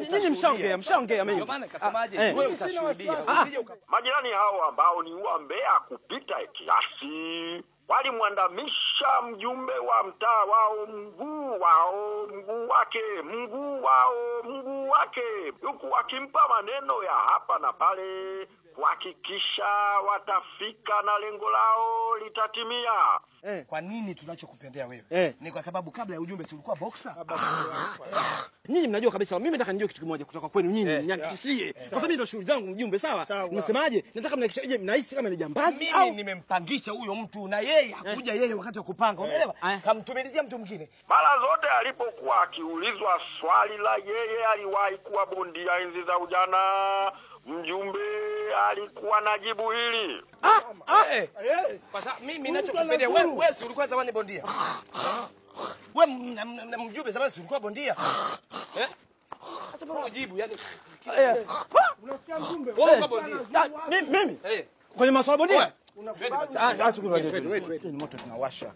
nyinyi mshaongea, mshaongea Ndio mengi. maana nikasemaje, Ah, eh. wewe utashuhudia. Ah. Usije uka- Majirani hao ambao ni wambea kupita kiasi walimwandamisha mjumbe wa mtaa wao mguu wao mguu wake mguu wao mguu wake, huku wakimpa maneno ya hapa na pale kuhakikisha watafika na lengo lao litatimia. Kwa nini tunachokupendea wewe? Eh. Ni kwa sababu kabla ya ujumbe si ulikuwa boxer? Nyinyi mnajua kabisa, mimi nataka nijue kitu kimoja kutoka kwenu nyinyi, Eh. nihakikishie. Kwa sababu mimi ndo shughuli zangu mjumbe, sawa? Nimesemaje? Nataka mnihakikishie, je, mnahisi kama ni jambazi Mimi au nimempangisha huyo mtu na yeye hakuja yeye wakati wa kupanga, umeelewa? Eh. Kamtumilizia mtu mwingine. Mara zote alipokuwa akiulizwa swali la yeye aliwahi kuwa bondia enzi za ujana, mjumbe alikuwa na jibu hili. Eh. Kwa sababu mimi ninachokupendea wewe, wewe si ulikuwa zamani bondia? Wewe m- m- m- mjumbe zamani si ulikuwa bondia? Eh? Sasa mbona ujibu yani? Eh. Wewe ulikuwa bondia. Ah, mimi mimi Eh. kwenye masuala bondia? Twende basi. Ah, sasa kuna Twende, twende. ni moto tunawasha.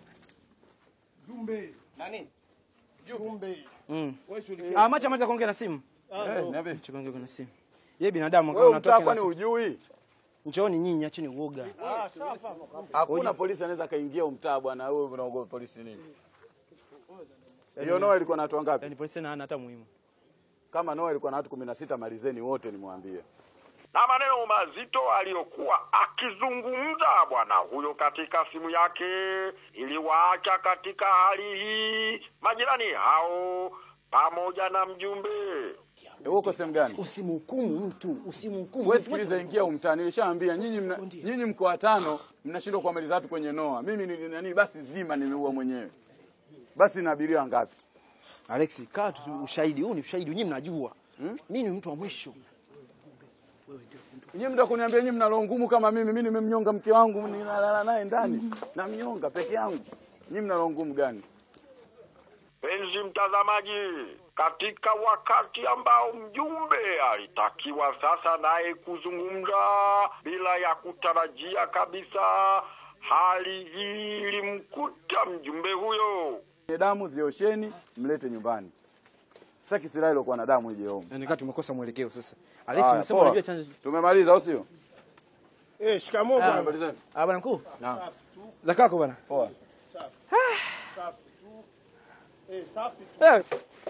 Nani? Ah, macha macha kuongea na simu. Niambie. Acha kuongea na simu. Yeye binadamu kama Wewe unatoka mtaa kwani na hujui? Njooni nyinyi, acheni uoga. Hakuna polisi anaweza kaingia umtaa bwana, wewe unaogopa polisi nini? Hiyo Noa ilikuwa na watu wangapi? Yaani polisi na hana hata muhimu. Kama Noa ilikuwa na watu 16 malizeni wote nimwambie. na maneno mazito aliyokuwa akizungumza bwana huyo katika simu yake iliwaacha katika hali hii majirani hao pamoja na mjumbe. Eh, Uko sehemu gani? Usimhukumu mtu, usimhukumu. Wewe sikiliza, ingia umtaa. Nilishaambia nyinyi mna, nyinyi mko watano mnashindwa kuamaliza watu kwenye Noa. Mimi ni nani basi zima nimeua mwenyewe. Basi na abiria ngapi? Alex, kaa tu ushahidi. Huu ni ushahidi, nyinyi mnajua. Mimi ni mtu wa mwisho. Nyinyi mtaka kuniambia nyinyi mna roho ngumu kama mimi. Mimi nimemnyonga mke wangu ninalala naye ndani. Namnyonga peke yangu. Nyinyi mna roho ngumu gani? Penzi mtazamaji, katika wakati ambao mjumbe alitakiwa sasa naye kuzungumza bila ya kutarajia kabisa, hali hii ilimkuta mjumbe huyo. Nye damu ziosheni mlete nyumbani. Sitaki silaha ilokuwa na damu ije home. Yaani kama tumekosa mwelekeo sasa. Alex, Haya, unasema poa. unajua chanzo. Tumemaliza au sio? Eh, shikamoo Ah, bwana. Malizeni. Ah, bwana mkuu. Naam. Za kako bwana. Poa. Eh, safi tu, Eh,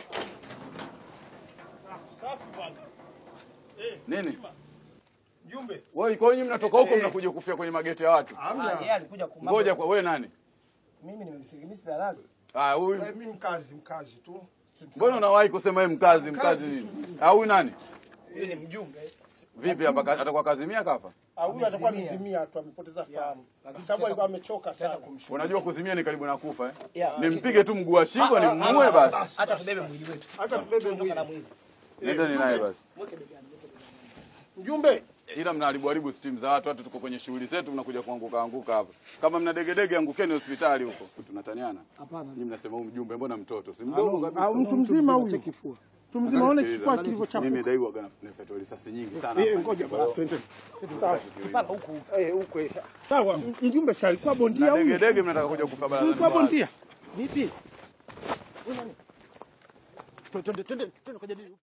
safi bwana. Nini? Mjumbe. Wewe kwa nini mnatoka huko mnakuja kufia kwenye mageti ya watu? Ah, yeye alikuja kumama. Ngoja kwa wewe nani? Mimi nimemsikiliza dalali. Ah, huyu. Eh, mimi mkazi, mkazi tu. Mbona unawahi kusema yeye mkazi mkazi nini? Ah, huyu nani? Huyu ni mjumbe. Vipi hapa ka- atakuwa kazimia kafa? Ah, huyu atakuwa amezimia tu, amepoteza fahamu. Sababu alikuwa amechoka sana. Unajua kuzimia ni karibu na kufa eh? Yeah. Nimpige tu mguu wa shingo nimuue basi. Acha tubebe mwili wetu. Acha tubebe Tuondoka mwili. na mwili. Nendeni naye basi. Mjumbe, Ila mnaharibu haribu stimu za watu, watu tuko kwenye shughuli zetu, mnakuja kuanguka anguka hapa. Kama mna degedege, angukeni hospitali huko. Tunataniana. Hapana. Nyinyi mnasema huyu mjumbe, mbona mtoto? Si mdogo kabisa. ah, mtu mzima huyu. Mtu mzima aone Sikiliza, kifua kilivyochafuka. Mimi daiwa gana nifetwa risasi nyingi sana. Eh, hapa. ngoja Kwa hiyo, bwana, twende. Sawa. Mpaka huku. Eh, huko eh. Sawa, m- mjumbe si alikuwa bondia Na huyu? degedege mnataka kuja kufa Alikuwa barazani. bondia. Vipi? twende twende twende kujadili.